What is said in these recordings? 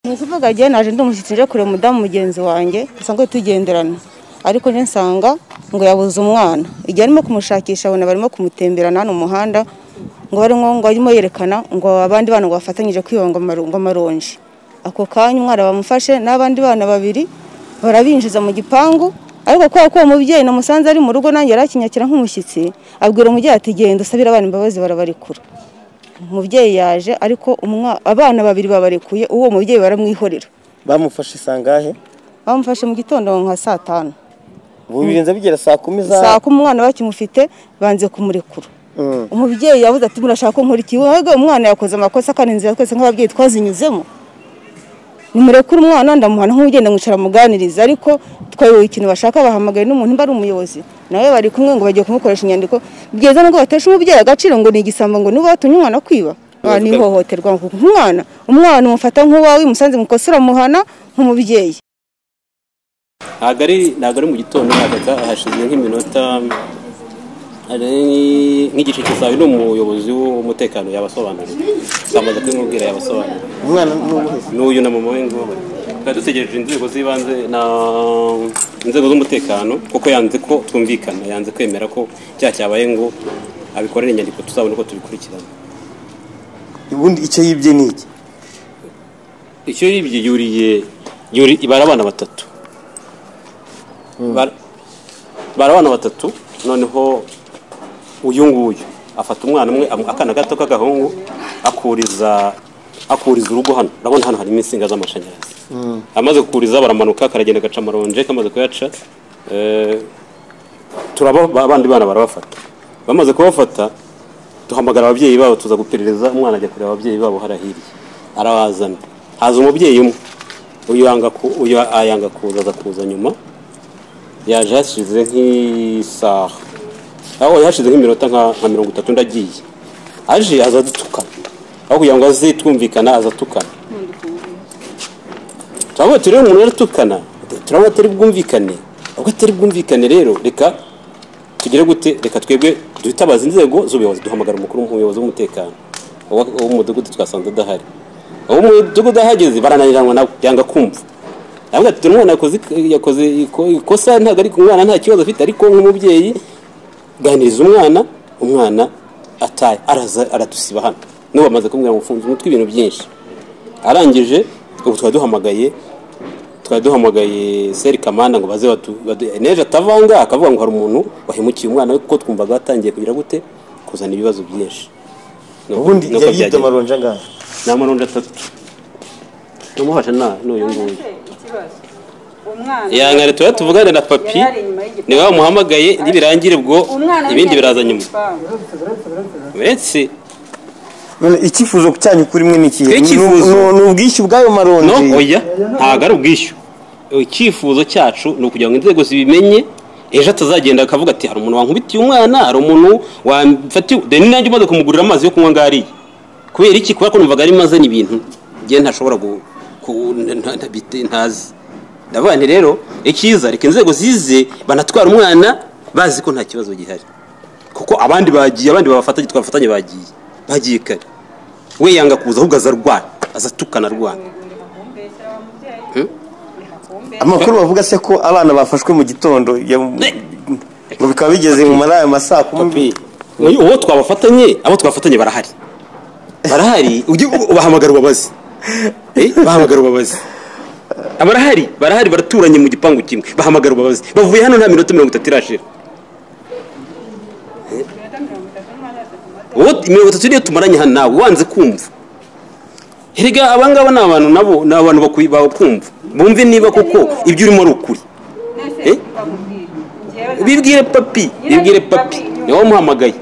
ni ukuvuga njyewe naje ndi umushyitsi nje kureba umudamu mugenzi wanjye dusanzwe tugenderana ariko njye nsanga ngo yabuze umwana igihe arimo kumushakisha abona barimo kumutemberana hano mu muhanda ngo barimo ngo arimo yerekana ngo abandi bana ngo bafatanyije kwiba ngo amaru- ngo amaronji ako kanya umwana bamufashe n'abandi bana babiri barabinjiza mu gipangu ariko kubera ko uwo mubyeyi namusanze ari mu rugo nanjye yari akinyakira nk'umushyitsi abwira umubyeyi ati genda usabire abana imbabazi barabarikura umubyeyi yaje ariko umwa- abana babiri babarekuye uwo mubyeyi baramwihorera bamufashe sangahe bamufashe mu gitondo nka saa tanu ubu birenze bigera saa kumi za saa ko umwana bakimufite banze kumurekura Mm. umubyeyi yabuze ati murashaka ko nkora iki wego umwana yakoze amakosa kandi inzira twese nk'ababyeyi twazinyuzemo nimurekure umwana ndamuhana nk'umubyeyi ndamwicara muganiriza ariko twayoboye ikintu bashaka bahamagaye n'umuntu mba ari umuyobozi nawe bari kumwe ngo bagiye kumukoresha inyandiko byiza nubwo batesha umubyeyi agaciro ngo ni igisambo ngo niba watumye umwana kwiba Ah, ni ihohoterwa nk'umwana umwana umufata nk'uwawe musanze mukosora muhana nk'umubyeyi ntabwo ari ntabwo ari mu gitondo ntabwo hashize nk'iminota ari nk'igice cyawe ni umuyobozi w'umutekano yabasobanuriye amaze kubimubwira yabasobanuriye umwana n'ubuhe se? n'uyu na mama we ngubu twari dutegereje inzego z'ibanze na inzego z'umutekano kuko yanze ko twumvikana yanze kwemera ko cyaha cyabaye ngo abikorere inyandiko tuzabone uko tubikurikirana ubundi icyo yibye ni iki icyo yibye yuriye yuri ibara abana batatu Bara- bara abana batatu noneho uyu nguyu afata umwana umwe amu- akana gato k'agahungu akuriza akuriza urugo hano urabona hano harimo insinga z'amashanyarazi amaze kukuriza baramanuka karagenda gaca amaronje kamaze kuyaca eh, turaba ba- abandi bana barabafata bamaze kubafata duhamagara ababyeyi babo tuza guperereza umwana ajya kureba ababyeyi babo hariya hirya arabazana haza umubyeyi umwe uyu yanga ku- uyu ayanga kuza aza kuza nyuma yaje hashize nk'isaha aho yashize nk'iminota nka nka mirongo itatu ndagiye aje aza dutukana aho kugira ngo aze twumvikana aza atukana turabona tureba umuntu yaratukana turabona atari bwumvikane ubwo atari bwumvikane rero reka tugere gute reka twebwe duhitabaza inzego z'ubuyobozi duhamagara umukuru w'umuyobozi w'umutekano uwa- uw'umudugudu twasanze adahari uwo mudugudu ahageze barananiranwa nawe yanga kumva avuga ati umwana yakoze ik- yakoze iko- ikosa ntabwo ari umwana nta kibazo afite ariko nk'umubyeyi ganiriza umwana umwana ataye araza aradusiba hano n'ubu bamaze kumubwira ngo mfunze umutwe ibintu byinshi arangije ubu twari duhamagaye twari duhamagaye seri kamanda ngo baze batu- badu- neje atavanga akavuga ngo hari umuntu wahemukiye umwana we kuko twumvaga watangiye kugira gute kuzana ibibazo byinshi Nuko- ubundi nuko yari yibye byagenze. amaronji angahe ni amaronji atatu tumufasha na n'uyu nguyu ya nkare tuba tuvugane na papi niwe wamuhamagaye nibirangira ubwo ibindi biraza nyuma uretse none icyifuzo cyanyu kuri mwe ni ikihe Twe Ni- ni- icyifuzo- ni ubwishyu bw'ayo maronji no oya ntabwo ari ubwishyu icyifuzo cyacu ni ukugira ngo inzego zibimenye ejo atazagenda akavuga ati hari umuntu wankubitiye umwana hari umuntu wamfatiye deni nanjye umaze kumugurira amazi yo kunywa ngariye kubera iki kubera ko numvaga ari maze n'ibintu njye ntashobora gu- ku- nta- nta- bite- ntazi ndavuga nti rero icyiza reka inzego zize banatwara umwana bazi ko nta kibazo gihari kuko abandi bagiye abandi babafatanye twafatanye bagiye bagiye kare we yanga kuza ahubwo aza arwana aza atukana arwana amakuru bavuga se ko abana bafashwe mu gitondo ya- ngo bikaba bigeze mu mari ayo masaa kumi Uyu- uwo twabafatanye abo twafatanye barahari barahari ujye u- ubahamagara ubabaze Eh, bahamagara ubabaze barahari barahari baraturanye mu gipangu kimwe bahamagara ubabaze bavuye hano nta minota mirongo itatu irashira Eh. Uwo- mirongo itatu niyo tumaranye hano nawe wanze kumva erega abangaba ni abantu nabo ni abantu bakwi- bakumva bumve niba koko ibyo urimo ari ukuri Eh? bibwire papi bibwire papi niwe wamuhamagaye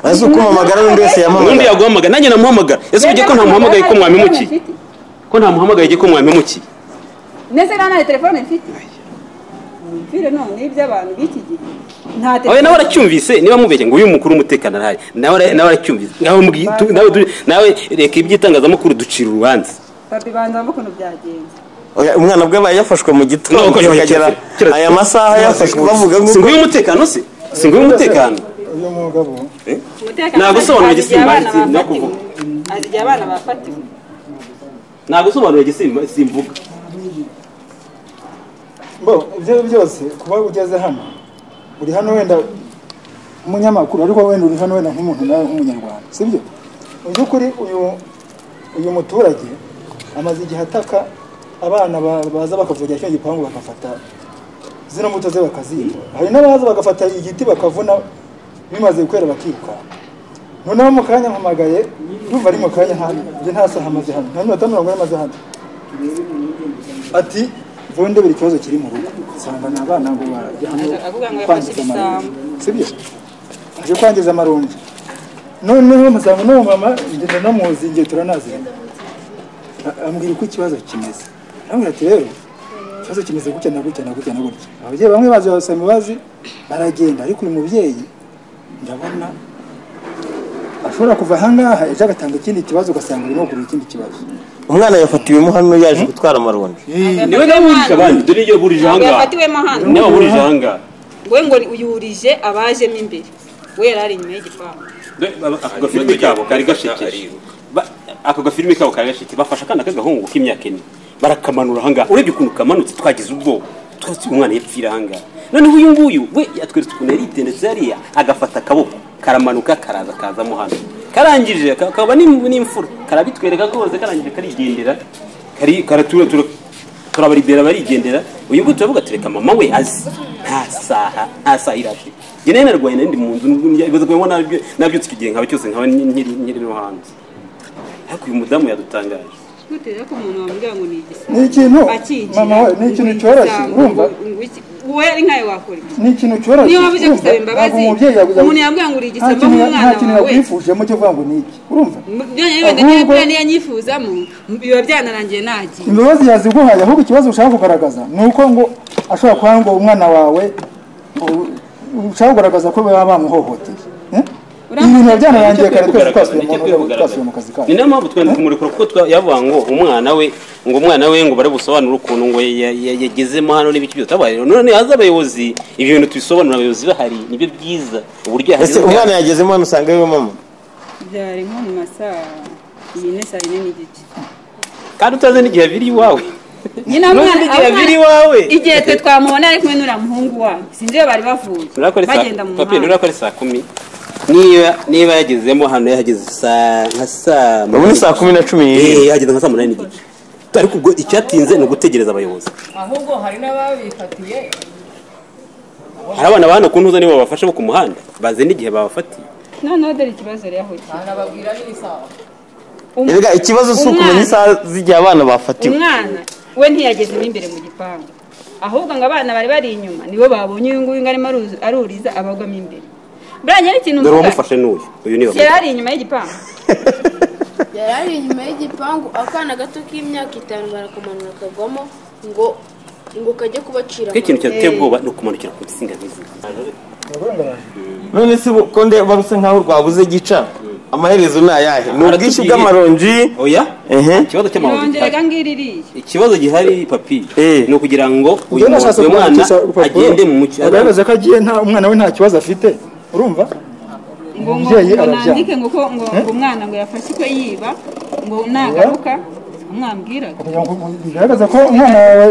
maze uko umamagara n'undi wese ubundi yamamagara yaguhamagara nanjye namuhamagara ese ujye ko ntamuhamagaye ko mwamimukiye ko ntamuhamagaye ko mwamimukiye nese rero nta telefone mfite mfire none iby'abantu b'iki gihe nta oya nawe telefone aracyumvise niba mubeshye ngo uyu mukuru w'umutekano arahari nawe ara- nawe aracyumvise nawe mbwi- tu- nawe du- nawe reka iby'itangazamakuru ducira urubanza papi banzamo ukuntu byagenze Oya, umwana bwe aba yafashwe mu gitondo Ntabwo yafashe- kikagera kira- aya masaha yafashwe bavuga ngo si nguyu umutekano se si nguyu umutekano Eh? ntabwo usobanura igisimba azi igihe abana no bafatiwe kuvuga azi igihe abana bafatiwe ntabwo usobanura simvuga bo ibyo byose kuba ugeze hano uri hano wenda umunyamakuru ariko wenda uri hano wenda nk'umuntu nawe nk'umunyarwanda sibyo mu by'ukuri uyu uyu muturage amaze igihe ataka abana ba- baza bakavugira cyo gipangu bagafata zino mbuto ze bakaziba hari n'abaza bagafata igiti bakavuna bimaze kwera bakirukanka noneho mu kanya mpamagaye ndumva ari mu kanya hano njye nta saha amaze hano nta minota mirongo ine amaze hano ati vuba buri kibazo kiri mu rugo nsanga ni abana ngo bajya hano kwangiza amaronji sibyo aje kwangiza amaronji noneho musanga n'uwo mama ngenda namuzi igihe turanaziranye A- ambwira uko ikibazo kimeze namwe ati rero ikibazo kimeze gutya na gutya na gutya na gutya ababyeyi bamwe baza basaba imbabazi baragenda ariko uyu mubyeyi ndabona ashobora kuva ahangaha ejo agatanga ikindi kibazo ugasanga urimo kugura ikindi kibazo umwana yafatiwemo hano yaje gutwara amaronji niwe nawe burije abandi dore iyo burije Ntabwo ahangaha yafatiwemo hano niwe burije ahangaha we ngo uyurije abajemo imbere we yari ari inyuma y'igipangu Dore aba- ako gafilime kabo kari gashekeje Ba- ako gafilime kabo kari gashekeje bafashe akana k'agahungu k'imyaka ine barakamanura ahangaha urebye ukuntu kamanutse twagize ubwoba twese umwana yapfira ahangaha noneho uyu nguyu we yatweretse ukuntu yari yitendetse hariya agafata akaboko karamanuka karaza kazamo hano karangije ka- kaba n'im- n'imfura karabitwereka rwose karangije karigendera kari karatura turabaridera barigendera uyu nguyu turavuga tureka mama we azi nta saha nta saha irashe njye nayo narwaye nari ndi mu nzu ibibazo kubamo nabyutse icyo gihe nkaba cyose nkaba nkiri nkiri no hanze ariko uyu mudamu yadutangaje ntutera ko umuntu wambwira ngo ni igisiga ni ikintu akigira mama we ni ikintu ngo cyoroshye igisambo, urumva ngo iki- wowe ari nkawe wakora iki ni ikintu cyoroshye Niyo waba uje urumva? gusaba imbabazi, Ntabwo umubyeyi yagu- umuntu yabwira ngo uri nta igisambo kintu- nk'umwana nta kintu wawe. yakwifujemo cyo kuvuga ngo ni iki urumva byonyine wenda Ahubwo- niyo yagura niyo anyifuzamo biba byanarangiye nagiye imbabazi yaziguhaye ahubwo ikibazo ushaka kugaragaza ni uko ngo ashobora kuba ngo umwana wawe u- ushaka kugaragaza ko baba bamuhohoteye Eh? ibi bintu biba byanarangiye kare twese twasubiye mu- twasubiye mu kazi kacu ni nayo mpamvu twenda kumurekura kuko twa- yavuga ngo umwana we ngo umwana we ngo barabusobanura ukuntu ngo ya- ya- yagezemo hano n'ibiki byose abaye rero none haza abayobozi ibi bintu tubisobanura abayobozi bahari nibyo byiza uburyo ese yahageze umwana yagezemo hano usanga ariwe mama byari nko mu masaha iyi ni saa yine n'igice kandi utazi n'igihe abiri iwawe nyina None mwana n'igihe abana- abiri iwawe igihe twe twamubona ari kumwe n'uriya muhungu wawe sinzi iyo bari bavuye Urakora saa- bagenda mu papi, muhanda urakora saa kumi niba niba yagezemo hano yahageze saa nka saa ubu ni saa kumi na cumi n'ibiri Eh, yahageze nka saa munani n'igice ariko ubwo icyatinze ni ugutegereza abayobozi ahubwo hari n'ababifatiye hari abana ba hano ku ntuza nibo babafashe bo ku muhanda bazi n'igihe babafatiye noneho dore ikibazo rero aho kiri banababwira n'isaha Erega ikibazo si ukumenya Umwana- isaha z'igihe abana bafatiwe umwana we ntiyagezemo imbere mu gipangu ahubwo ngo abana bari bari inyuma nibo babonye uyu nguyu ngo arimo aruzu- aruriza abagwamo imbere buranye n'ikintu dore mvuga uwamufashe n'uyu uyu niwe yari ari inyuma y'igipangu yari ari inyuma y'igipangu akana gato k'imyaka itanu barakamanura akagwamo ngo ngo kajye kubacira kuko ikintu cyaduteye ubwoba ni ukumanukira ku nsinga nk'izi none se bu- ko nde baruse nk'aho rwabuze gica amaherezo ni ayahe ni ubwishyu bw'amaronji oya ehe ikibazo cy'amabuye yongerega ngiri iriya ikibazo gihari papi Eh. ni ukugira ngo uyu mu- nashatse uyu mwana kumanikisha urupapuro, agende mu mucyo agaragaza ko agiye nta umwana we nta kibazo afite urumva ngo ngo Umubyeyi ngo arabyanga. nandike ngo ko ngo ngo umwana ngo yafashe iko yiba ngo nagaruka mwambwiraga kugira ngo bigaragaza ko umwana wawe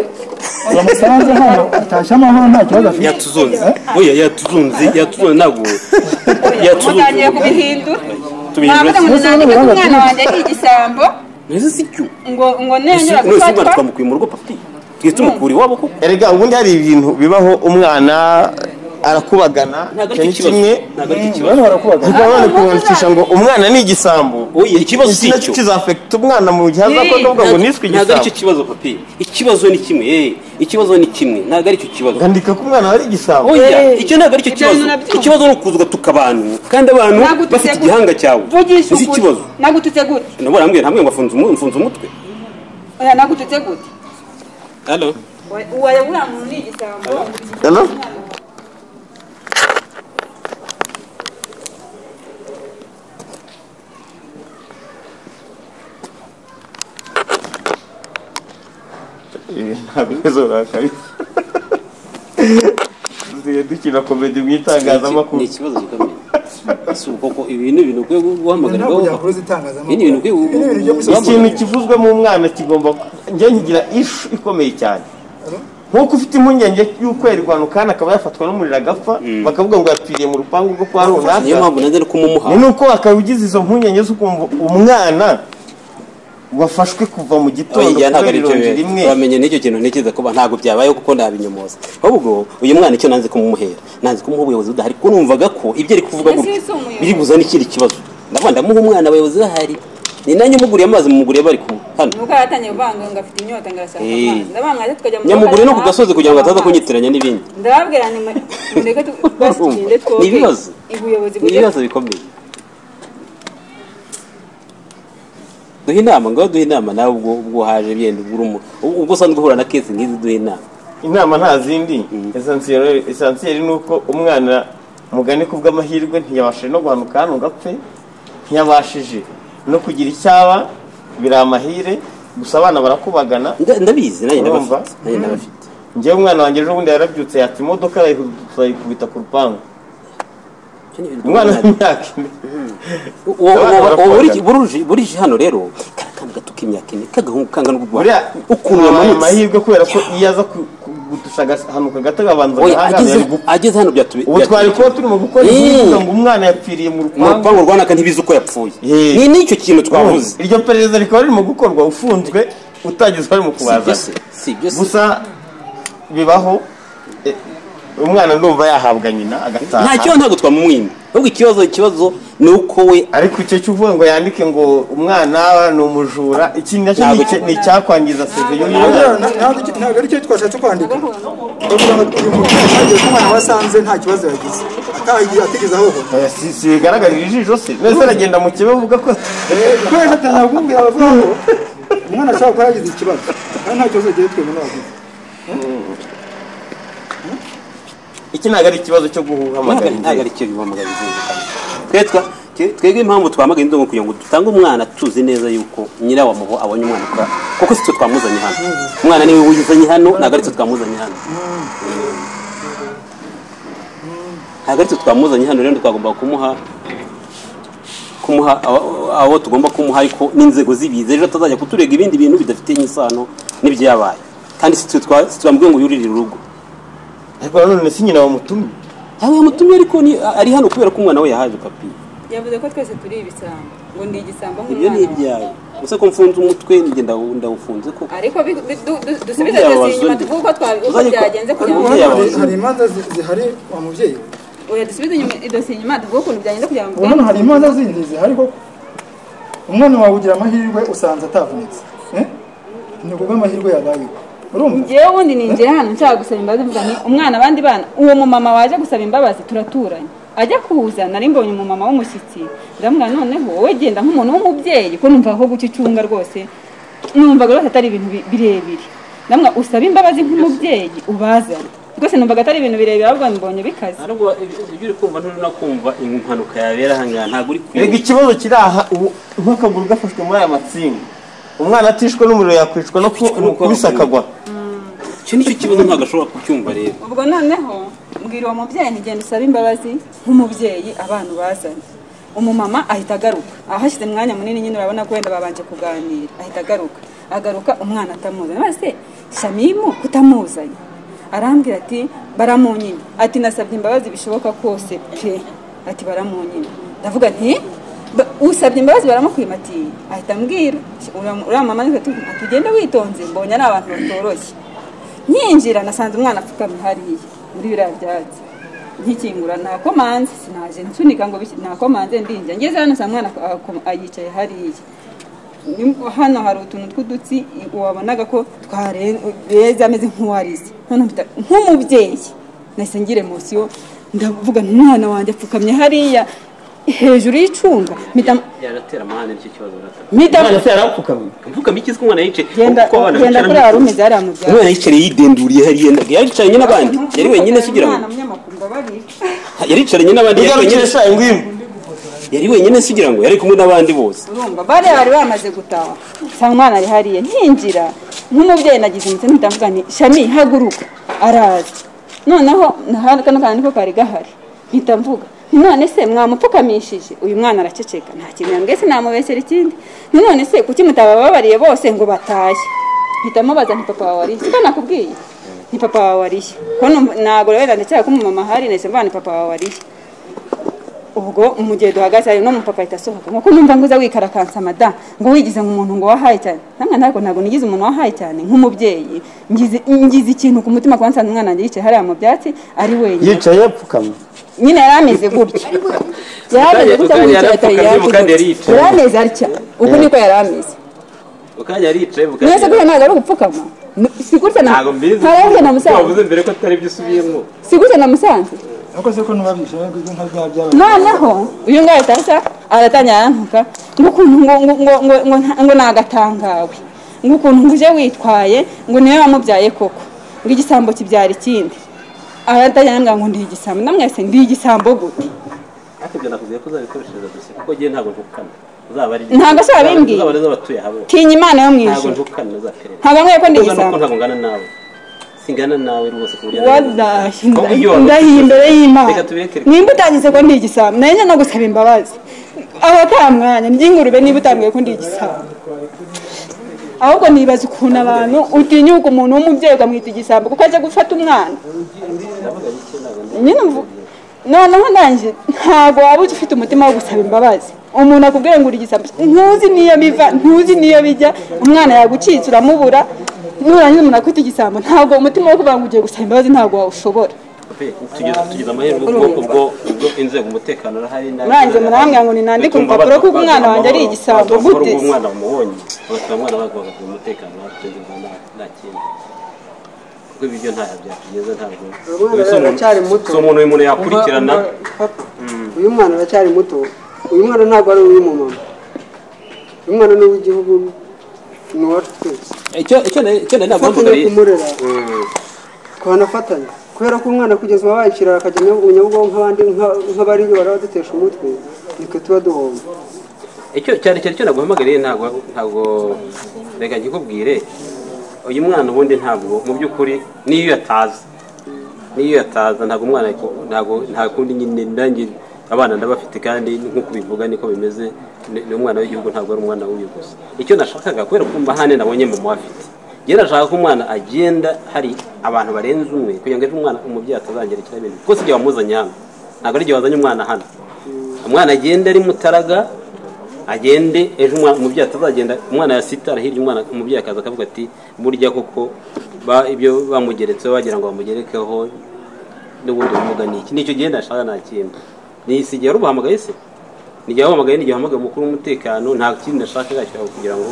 wamusanze hano atashye amahoro nta kibazo afite yatuzunze oya yatuzunze yatuzunze ntabwo mutangiye yatuzunze kubihindura tubihindura mwavuga ngo Mbese nandike ko n'ubuhanga umwana bwinshi. wanjye ari igisambo mbese si cyo ngo ngo Ese- nengera none se umwana gufatwa twamukuye mu rugo papi twe tumukura iwabo kuko erega ubundi hari ibintu bibaho umwana arakubagana ntabwo ari icyo ni cyo kimwe kibazo ntabwo ari cyo kibazo bano barakubagana ariko nanone kumanikisha ngo umwana ni igisambo Oya, ikibazo si iki nacyo icyo. kizafekita umwana mu gihe azakorwa avuga ngo niswe ntabwo ari igisambo cyo kibazo papi ikibazo ni kimwe eh ikibazo ni kimwe ntabwo ari cyo kibazo ngandika ko umwana wari igisambo oya icyo ntabwo ari cyo Ibyo kibazo bintu nabyo. ikibazo ni ukuzuga tukabantu kandi abantu Ntabwo bafite tutse- igihanga cyawe vugisha uzi ukuri ikibazo nagututse gute nabwo arambwira ntabwo mfunze umu- mfunze umutwe oya nagututse gute hano uwaye uriya muntu ni igisambo Hello? Eh, nta bibazo nakabisa dusigaye dukina komedi mu ni iki- itangazamakuru ni ikibazo gikomeye ese ubu koko ibi ni ibintu ukwiye guhamagariraho kujya kuri itangazamakuru Ibi ni ibintu ukwiye Ibi ni ibintu byo muri guhamagariraho. ikintu kivuzwe mu mwana kigomba njye nkigira ishu ikomeye cyane nk'uko ufite impungenge y'uko yarwara ukana akaba yafatwa n'umuriro agapfa bakavuga ngo yapfiriye mu rupangu rwo kwa niyo runaka mpamvu nanjye ari kumumuha ni nuko akaba ugize izo mpungenge zo kumva umwana wafashwe kuva mu gitondo oya kubera ntabwo ari ibyo ironji rimwe biba wamenye n'icyo kintu ntekereza ko ntabwo byabayeho kuko ndabinyumoza ahubwo uyu mwana icyo nanze kumuhera nanze kumuha ubuyobozi budahari kuko numvaga ko ibyo ari kuvuga Ese gutya si umuyobozi? biri buzane ikindi kibazo ndabona ndamuha umwana abayobozi bahari ni nanjye umuguriye amazi mumuguriye bari kumwe hano nuko yatangiye kuvanga ngo afite inyota ngo arashaka Eh. amazi ndabanga ate tukajya mu nyamuguriye no ku rugo, gasozi kugira ngo ataza amazi. kunyitiranya n'ibindi ndababwira nti mwe- mureke tu- basi tugende Urumva? Ni ibibazo. ubuyobozi ni bujye ibibazo bikomeye duhe inama ngaho duhe inama nawe ubwo ubwo haje byenda ubwo uri umu- ubwo usanzwe uhura na kesi nk'izi duhe inama inama nta zindi esansiyeri ni uko umwana mugani ku bw'amahirwe ntiyabashije no guhanuka hano ngo apfe ntiyabashije no kugira icyaba biri amahire gusa abana barakubagana Nda- ndabizi nanjye Urumva? ndabafite nanjye ndabafite ngewe umwana wanjye ejo bundi yarabyutse yatsa imodoka arayihuduta ayikubita ku rupangu umwana w'imyaka ine Abana barakundana. burije burije hano rero karakana gato k'imyaka ine kagahungu kangana uko buriya ukuntu habaye yamanutse amahirwe kubera ko iyo aza ku- ku- gutusha agahanuka gato agabanza Oya, agahangara ageze yari gupfa ageze hano byatubi ubu twari kuba turimo gukora inkuru Mm. ivuga ngo umwana yapfiriye mu mu rupangu rupangu rwanaka ntibizi uko yapfuye Eh. ni n'icyo kintu twavuze iryo perereza rikaba ririmo gukorwa ufunzwe utageze bari mu kubaza si ibyo se gusa bibaho eh, umwana ndumva yahabwa nyina agataha nta kibazo ntabwo twamumwima ahubwo ikibazo ikibazo ni uko we ariko icyo cy'uvuga ngo yandike ngo umwana ni umujura iki nacyo ni icya- ni icyakwangiza seve y'umwana ntabwo aricyo twashatse kwandika bavuga ngo uyu mubyeyi agiye ko umwana wasanze nta kibazo yagize atagiye atigeze ahohora Oya, si si bigaragarira ijisho se neza aragenda mu kibe avuga ko kubera ko atanakubwira bavuga ngo umwana ashobora kuba yagize ikibazo kandi nta kibazo yagiye twebwe n'abagize iki ntabwo ari ikibazo cyo guhamagara ntabwo ari igihe cyo bibamugara twetwa twebwe impamvu twamagana indobo kugira ngo dutange umwana tuzi neza yuko nyirawamuho abonye umwana kora kuko si twe twamuzanye hano umwana niwe wizanye hano ntabwo ari twe twamuzanye hano ntabwo ari twe twamuzanye hano rero twagomba kumuha kumuha abo- abo tugomba kumuha ariko n'inzego z'ibiza ejo atazajya kuturega ibindi bintu bidafitanye isano n'ibyo yabaye kandi si twe twa- si twamubwiye ngo yuririre urugo ariko nanone si nyina wamutumye yawe yamutumye ariko ni- ari hano kubera ko umwana we yahaje papiye yavuze ko twese turi ibisambo ngo ndi igisambo ibyo ni nk'umwana wawe ibyawe gusa ko mfunze umutwe njye ndawu- ndawufunze koko ariko bi- bi- du- du- dusubize Umubyeyi twese wabaza inyuma undi. tuvuge uko twabi- uko Uzajya uko- byagenze kugira ngo Umubyeyi Hari- yabaza hari imanza zi- zihari wa mubyeyi we. oya dusubize inyuma idosiye inyuma tuvuge ukuntu byagenze kugira ngo ubu hano hari imanza zindi zihari koko umwana wawe ugira amahirwe usanze atavunitse Eh? ni kubw'amahirwe yabayeho urumva njyewe ubundi ninjye hano nshaka gusaba imbabazi mvuga nti umwana abandi bana uwo mumama waje gusaba imbabazi turaturanye ajya kuza nari mbonye umumama w'umushyitsi ndamubwira noneho wowe genda nk'umuntu w'umubyeyi ko numva aho guca icunga rwose numvaga rwose atari ibintu bi- birebire ndamubwira usabe imbabazi nk'umubyeyi ubazane rwose numvaga atari ibintu birebire ahubwo mbonye bikaze ntabwo ibyo uri kumva nturakumva impanuka yabera ahangaha ntabwo uri rega ikibazo kiri aha ubu nk'akaguru gafashwe muri aya matsinga umwana atishwe n'umuriro yakwicwa no ku- kumukubisa akagwa icyo nicyo kibazo ntabwo ashobora kucyumva rero ubwo noneho mbwira uwo mubyeyi ntigenda usabe imbabazi nk'umubyeyi abantu bazanye umumama ahita agaruka ahashyize umwanya munini nyine urabona ko wenda babanje kuganira ahita agaruka agaruka umwana atamuzanye maze shamimu kutamuzanye arambwira ati baramunyine ati nasabye imbabazi bishoboka kose pe ati baramunyine ndavuga nti ba- usabye imbabazi baramukwima ati ahita ambwira uriya- uriya mama ni ati ugende witonze mbonye ari abantu batoroshye nyinjira nasanze umwana apfukamye hariya muri biriya byatsi nkikingura nakomanze sinaje nsunika ngo biki- nakomanze ndinjya ngeze hano saa mwana ako- ayicaye hariya Nim- hano hari utuntu tw'udutsi i- wabonaga ko twareze ameze nk'uwarize none mpita nk'umubyeyi nahise ngira emosiyo ndavuga nti umwana wanjye apfukamye hariya hejuru y'icunga mpita yaratera amahane nicyo kibazo urataka mpita mvuga mbikize ko umwana yicaye genda kuko abana genda bicara kuri mu- hari umeze hariya mu byatsi umwana yicaye yidenduriye hariya ntabwo yaricaranye n'abandi yari wenyine se ugira ngo Umwana munyamakuru mbabarira. yaricaranye n'abandi yari igarukire wenyine se- shaye ngwino yari wenyine se ugira ngo yari kumwe n'abandi bose urumva bari bari bamaze gutaha nsanga umwana ari hariya nkinjira nk'umubyeyi nagize imitsi mpita mvuga nti shami haguruka araza noneho na- hano kano kantu niko kari gahari mpita mvuga none se mwamupfukamishije uyu mwana araceceka nta kintu yambwiye se namubesera ikindi none se kuki mutabababariye bose ngo batahe mpita mubaza nti papa wawe arihe siko nakubwiye ni papa wawe arihe ko numva- ntabwo rero ndacyari ko umumama ahari nahise mvuga ni papa wawe arihe ubwo mu gihe duhagaze hari n'umupapa ahita asohoka nkuko numva ngo uza wikarakansa mada ngo wigize nk'umuntu ngo wahaye cyane namwe ntabwo ntabwo nigize umuntu wahaye cyane nk'umubyeyi ngize ngize ikintu ku mutima kuba nsanze umwana wanjye yicaye hariya mu byatsi ari wenyine yicaye yapfukama nyine yari ameze gutya yari ameze gutya mu gihe Yarapfukamye, kandi yari yari yicaye. ameze atya uku niko yari ameze mukanya aricaye mukanya mwese gutya ntabwo ari ugupfukama si gutya na ntabwo mbizi ntarabye na musanze wavuze mbere ko atari byo usubiyemo si gutya na musanze ariko se ko ntibabishoboye kuzwi nka bya by'abana noneho uyu ngaho atasa aratangira arantuka ngo ukuntu ngo ngo ngo ngo ngo nta- ngo nagatangawe ngo ukuntu ngo uje witwaye ngo niwe wamubyaye koko ngo igisambo kibyara ikindi aratangira arambwira ngo ndi igisambo namwese ndi igisambo gute ariko ibyo nakubwiye ko uzabikoreshereza dosiye kuko njyewe ntabwo ntukana uzaba ari Ntabwo se wabimbwiye. uzaba ari iz'abatuye aha bose tinya imana yo mu ntabwo ijuru ntukana uzaperereza ntabwo nkwiye ko ndi ungana uko igisambo ntabwo ngana nawe singana nawe rwose ku buryo Wallahi, Ahubwo iyo nda- wabikoze- ndahiye imbere Reka y'imana tubireke. nimba utangize ko ndi igisambo nanjye no gusaba imbabazi aho ata mwanya ry'ingurube niba utambwiye ko ndi igisambo ahubwo nibaza ukuntu abantu utinyuka umuntu w'umubyeyi ukamwita igisambo kuko ajya gufata umwana nyine mvu- noneho nanjye ntabwo waba ufite umutima wo gusaba imbabazi umuntu akubwira ngo uri igisambo ntuzi n'iyo biva ntuzi n'iyo bijya umwana yagucitse uramubura nurangiza umuntu akwita igisambo ntabwo umutima wo kuvuga ngo ugiye gusaba imbabazi ntabwo wawushobora Pe, tugeze tugeze amahirwe ubwo ubwo ubwo inzego umutekano urahari nabi Mwanze murambwira ngo ninandike urupapuro ko umwana wanjye ari igisambo, gute? umwana mubonye bagatuma umwana bago bakagira umutekano batuje nta- nta kintu kuko ibi byo ntaho byatugeza ntabwo Uyu si umuntu- aracyari muto. si umuntu uyu muntu yakurikirana Umva- umva, uyu mwana aracyari muto uyu mwana ntabwo ari uw'umumama uyu mwana ni uw'igihugu ni uwacu twese icyo icyo nari- icyo nari ntabwo ufatanya mvuga kumurera twanafatanya kubera ko umwana kugeza ubu bayishyira akajya mu nyabugogo nk'abandi nka- nk'abari barabadutesha umutwe niko tuba duhomba icyo cyane cyane icyo naguhamagariye ntabwo ntabwo reka nkikubwire uyu mwana ubundi ntabwo mu by'ukuri n'iyo yataza n'iyo yataza ntabwo umwana ko- ntabwo nta kundi nyine nanjye abana ndabafite kandi nk'uko bivuga niko bimeze ni ni umwana w'igihugu ntabwo ari umwana w'uyu gusa icyo nashakaga kubera ko mbahane nabonye mama afite njyewe nashaka ko umwana agenda hari abantu barenze umwe kugira ngo ejo umwana umubyeyi atazangerekera ibintu kuko si igihe wamuzanye hano ntabwo ari igihe wazanye umwana hano umwana agenda ari mutaraga agende ejo umwana- umubyeyi atazagenda umwana yasitara hirya umwana umubyeyi akaza akavuga ati burya koko ba- ibyo bamugeretseho bagira ngo bamugerekeho n'ubundi bumuga ni iki nicyo gihe ndashaka nta kintu ni si igihe wari ubuhamagaye se ni igihe wabuhamagaye ni igihe wahamagaye umukuru w'umutekano nta kindi ndashaka yacyaho kugira ngo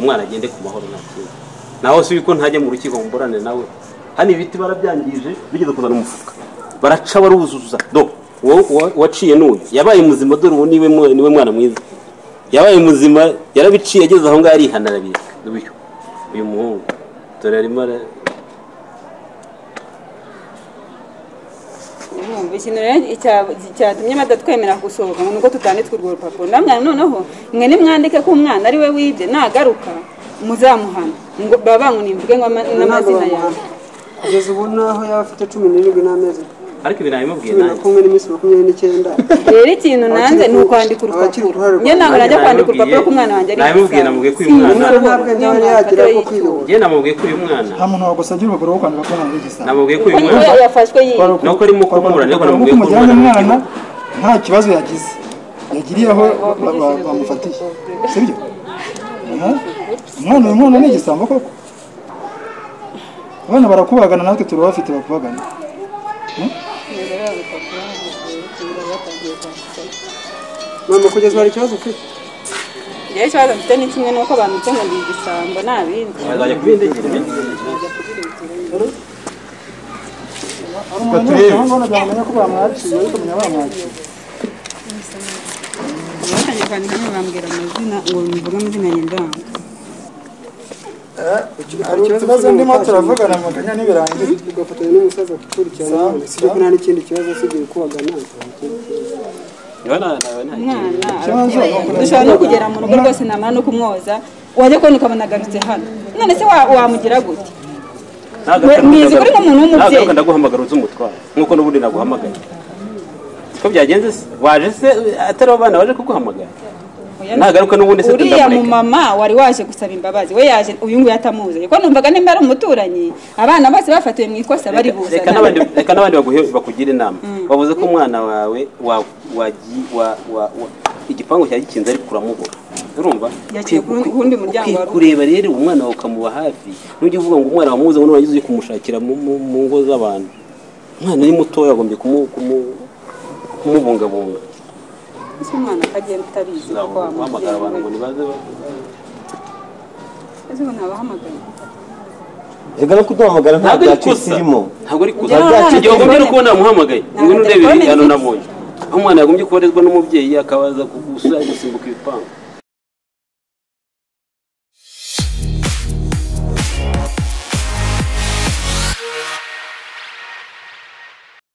umwana agende ku mahoro nta kintu nawe si ko ntajya mu rukiko ngo mburane nawe hano ibiti barabyangije bigeze kuzana umufuka baraca baruzuza do uwo- uwo- uwaciye n'uyu yabaye muzima dore ubu niwe mwe- niwe mwana mwiza yabaye muzima yarabiciye ageze aho ngaho arihana arabireka uyu uyu muhungu dore arimo ara- urumva ikintu rero icya- cyatumye badatwemera gusohoka ngo nuko tutanditswe urwo rupapuro ndamwira noneho mwe nimwandike ko umwana ari we wibye nagaruka muzamuhana ngo baba bankunimvuge ngo ama- n'amazina yawe kugeza ubu naho yaba afite cumi n'irindwi n'amezi ariko ibi nabimubwiye cumi na nanjye kumwe n'iminsi makumyabiri n'icyenda rero ikintu nanze ni ukwandika Abakiri ku urupapuro ruhare njye ntabwo rwa- najya kwandika Nanjye urupapuro ko umwana wanjye ari namubwiye- igisambo. namubwiye ko uyu Si, mwana- umwana ntabwo- ntabwo niyo yaba mpamvu yagira atari ko yitwa. kwiyobora njye namubwiye ko uyu mwana nta muntu wagusabye urupapuro rwo kwandika ko umwana ari igisambo namubwiye ko uyu Ariko mwana yafashwe yiwe Nuko arimo kumubura, ariko Kuko namubwiye ko kumujyana umwana ari umwana nta kibazo yagize yagiriye aho ba- ba- bamufatiye sibyo Aha. umwana uyu mwana ni igisambo koko abana barakubagana natwe turabafite bakubagana mama kugeza ubu hari ikibazo ufite njyewe ikibazo mfite ni kimwe nuko abantu byo ngo ndi igisambo nta bindi azajya kubindegera ibindi batuye abana byamenya ko bamwaciye ariko menya bamwaciye batangiye kwandika none bambwira amazina ngo mvuge amazina y'indanga hari utubazo ndimo turavugana amaganya ntibirangiye tugafatanya n'umusaza gukurikirana sibyo ko nta n'ikindi kibazo usigaye kubagana umwana dushobora no kugera mu rugo rwose namara no kumwoza wajya kubona ukabona agarutse hano none se wa- wamugira gute Mwizi kuri nk'umuntu w'umubyeyi. ndaguhamagara uzi umutwaro nkuko n'ubundi naguhamagaye ko byagenze se waje se atari abana waje kuguhamagara Oya, nagaruka n'ubundi se uriya tundamureka. mumama wari waje gusaba imbabazi we yaje uyu nguyu atamuzanye kuko numvaga nimba ari umuturanyi abana bose bafatiwe mu ikosa bari Reka- reka buzana n'abandi reka n'abandi baguhe- bakugire inama bavuze ko umwana wawe wa- wagi- wa- wa- wa- igipangu cyari gikinze ariko uramubura urumva Yagiye Ukwiye ku- ku wundi muryango ukwiye wa rugo. kureba rero umwana wawe ukamuba hafi nujya uvuga ngo umwana wamuze ngo wagize ugiye kumushakira mu mu- mu ngo z'abantu umwana ni mutoya wagombye kumu- kumu- kumubungabunga ese umwana akagenda utabizi kuko guhamagara abantu ngo wamubyeyi nibaze ba- ese ubu ntabahamagaye reka no kuduhamagara nta ntabwo ari byacitse ikosa irimo ntabwo ari ikosa Njyewe nta igihe wagombye no kubona namuhamagaye Nta ngo nurebe telefone hano mfite. nabonye aho umwana yagombye kubarizwa n'umubyeyi akabaza kugusura gusimbuka ibipangu